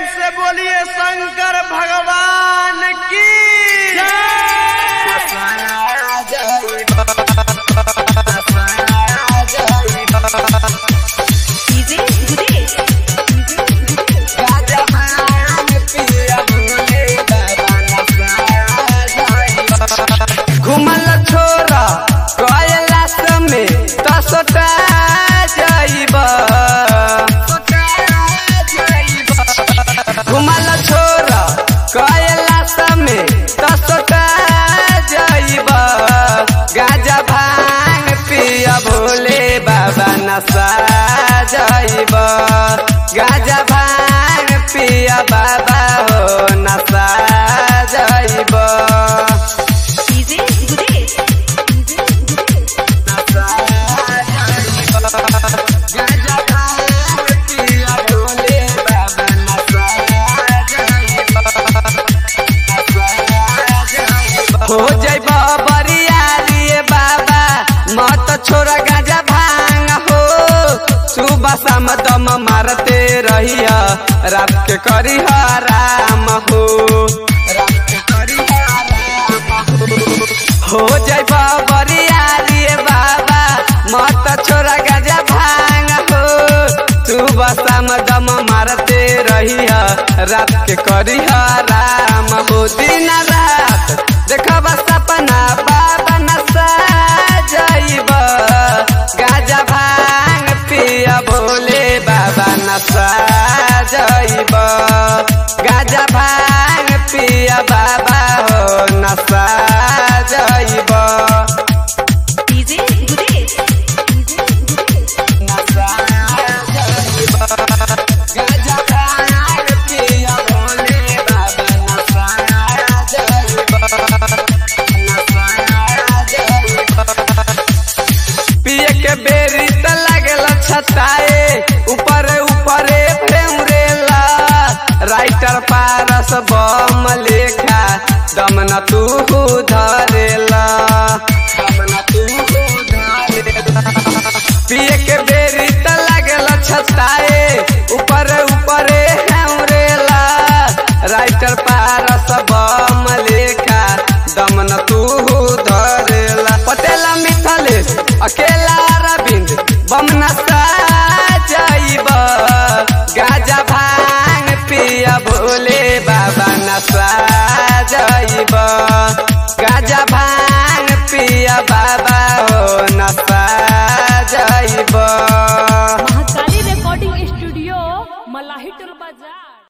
से बोलिए शंकर भगवान की डीजे गुदेश घुमल छोरा कैलाश में तसोटा जाइब घुमल छोरा कैलाश में तसोटा जाइब गाजा भांग पिया भोले बाबा नशा जाइब गाजा भांग पिया बाबा हो नशा जाइब डीजे गुदेश हो जैब बरियारी बाबा मत छोरा गाजा भांग हो सुबह शाम दम मारते रहिया रात के करी राम हो हो जैब बरियारी बाबा मत छोरा गाजा भांग हो सुबह शाम दम मारते रहिया रात के करी राम हो दिन रात देखब सपना बाबा नशा जाइब गाजा भांग पिया भोले बाबा नशा जाइब गाजा भांग पिया बाबा हो नशा जाइब डीजे गुदेश नशा जाइब गाजा भांग पिया भोले बाबा नशा जाइब पिए के बेरी त लागल छताए ऊपर ऊपरे फेमरेला राइटर पारस बम लेखा दम न तू धरेला दम न तू धरेला पिए के बेरी त लागल छताए ऊपर ऊपरे फेमरेला राइटर पारस बम लेखा दम न तू धरेला पटेला मिथलेश अकेला रविंद बम नशा जाइब गाजा भांग पिया भोले बाबा नशा जाइब गाजा भांग पिया बाबा हो नशा जाइब महाकाली रिकॉर्डिंग स्टूडियो मलाही टोल बाजार